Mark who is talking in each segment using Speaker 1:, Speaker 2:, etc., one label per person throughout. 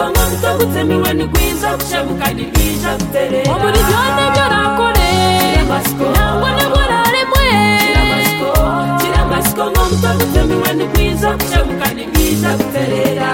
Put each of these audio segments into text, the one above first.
Speaker 1: ushabutse niwe ni rwiza ushabukanye rwija duterera
Speaker 2: muri byose byo nakoreye
Speaker 1: Masiko
Speaker 2: ntabwo nabura rimwe
Speaker 1: Masiko Masiko ngo mushabutse niwe ni rwiza ushabukanye rwija duterera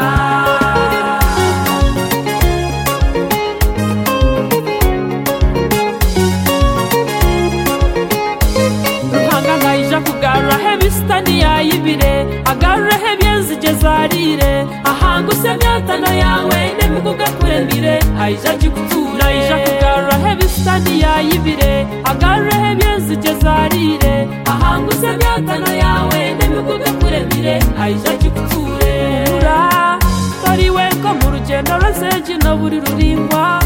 Speaker 2: ruhanga nkayija kugarura he bisitani yayibire agarure he byenzige zarire ahanga use myatano yawe n'imigo gakuremire
Speaker 1: ayija kikutura
Speaker 2: ayija kugarura he bisitani yayibire agarure he byenzige zarire ahanga use myatano yawe n'imigo gakuremire
Speaker 1: ayija kikuture
Speaker 2: kura tori weko mu rugendo ruzegino buri ruringwa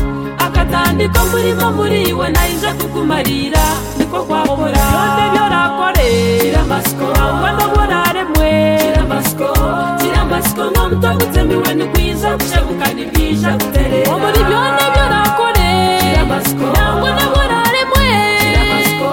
Speaker 2: akatandiko murimo muriwe nayije kukumarira niko kwahora byose byorakorera
Speaker 1: Masiko
Speaker 2: ntabwo ndabona rimwe
Speaker 1: Masiko Masiko ngo mushabutse niwe ni rwiza ushabukanye rwija duterera
Speaker 2: wo muri byose byorakorera
Speaker 1: Masiko
Speaker 2: ntabwo ndabona rimwe
Speaker 1: Masiko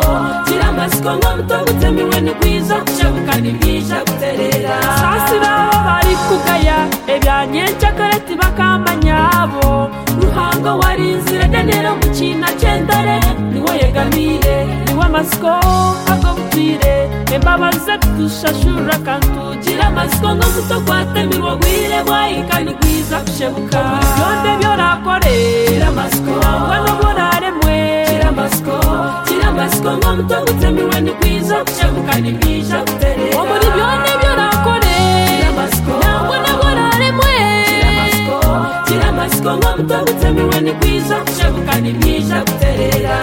Speaker 1: Masiko ngo mushabutse niwe ni rwiza ushabukanye rwija duterera
Speaker 2: sasira bari kugaya ebyanyenca kareti bakamanyabo ruhango warinzira genero mu kina cyendare niwo yegamire niwe amasiko agobwire embabaze dushashura kantugira amasiko ngo muto gwatemirwa gwire bwayikani gwiza kushebuka byose byorakorera
Speaker 1: Masiko
Speaker 2: we n'ubunaremwe
Speaker 1: Masiko Masiko ngo mushabutse niwe ni rwiza ushabukanye rwija duterera
Speaker 2: wo muri byose byorakorera
Speaker 1: Masiko
Speaker 2: ntabwo n'ubunaremwe
Speaker 1: Masiko Masiko ngo mushabutse niwe ni rwiza ushabukanye rwija duterera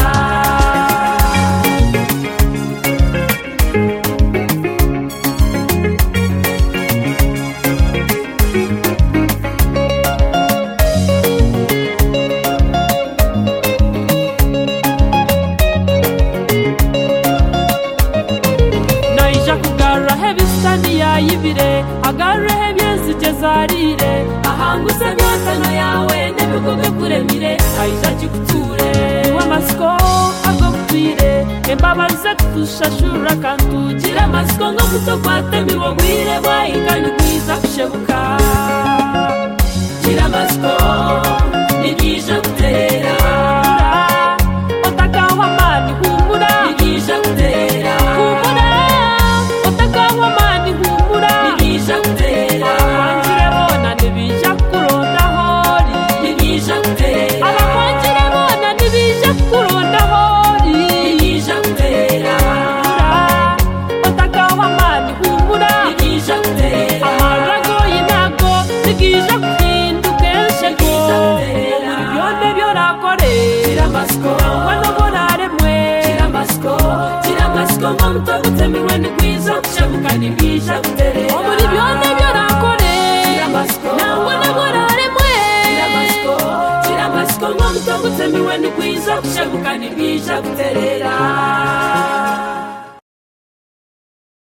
Speaker 2: nayija kugarura he bisitani yayibire agarure he byenzige zarire
Speaker 1: ahanga use myatano yawe n'ibigo bikuremire ayija kikuture
Speaker 2: wamasiko agobwire embabaze dushashura kantugira
Speaker 1: Gira Masiko ngo muto gwatemirwa gwire bwayikanye rwiza
Speaker 2: shebuka
Speaker 1: Gira Masiko ni rwija duterera
Speaker 2: otakawamani humura
Speaker 1: ni rwija duterera
Speaker 2: humura otakawamani humura
Speaker 1: ni rwija duterera
Speaker 2: abahangire bona ntibija kurondaho
Speaker 1: ni
Speaker 2: ri
Speaker 1: rwija duterera
Speaker 2: abahangire bona ntibija kurondaho
Speaker 1: ni
Speaker 2: ri
Speaker 1: rwija duterera ni rwija duterera Gira Masiko Gira Masiko Gira Masiko ngo muto gutemiwe ni rwiza ushabukanye rwija duterera Gira Masiko Gira Masiko Gira Masiko ngo muto gutemiwe ni rwiza ushabukanye rwija duterera